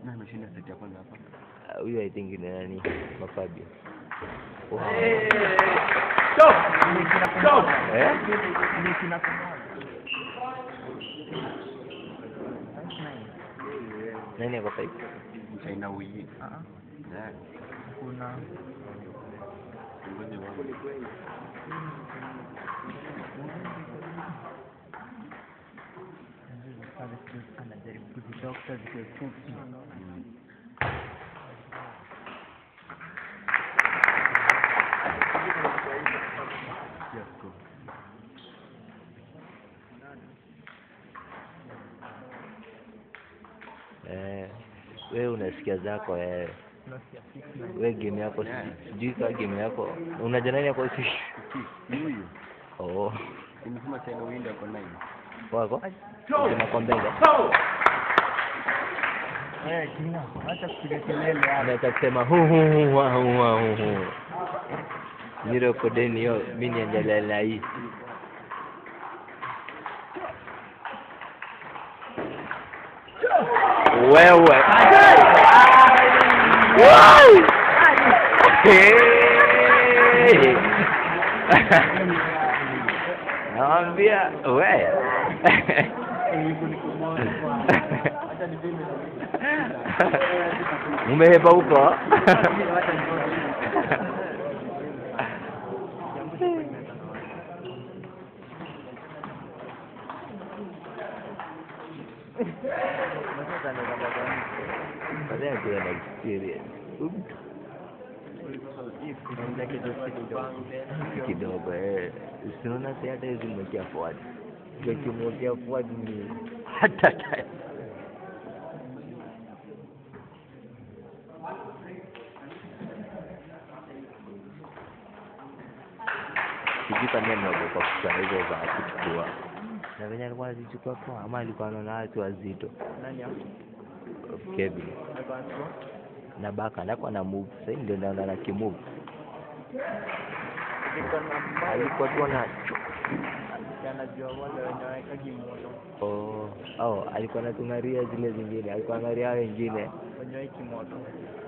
Na ameshinda seti ya kwanza hapa. Ah, huyo I think ni nani Mafabio Wow. eh nani ako five Mchaina huyi. Yeah. kuna Ngoja wangu. anajaribu kuzitafuta zikiwa fupi Yes, go. eh wewe unasikia zako wewe unasikia fix na we game yako si- sijui kama game yako unajua nani yako si Ni huyu. oh Nimesema China huyi ako nine. wako unako mbele wewe kina acha kupiga kelele hapa anaweza kusema hu hu hu wa hu wa hu hu zero kodeni hiyo mi niendelee na hii wewe Wow! Hey! nawambia we umehepa huko Baadaye kuwa na experience kidogo eh. Sinaona si hata hizi mwekea forward. Tukimwekea forward ni hata time. Sijui kama ameogopa kuchukua hizo za kuchukua. Na venye alikuwa anazichukua poa ama alikuwa anaona watu wazito. nani hapo Kevin alikuwa anasema na baka ndako na move sasa hivi ndio naona na kimove niko na mbaya alikuwa tu ana anajua wale wenye waekagi moto oh, oh alikuwa anatung'aria zile zingine alikuwa angaria wengine wenye waeki moto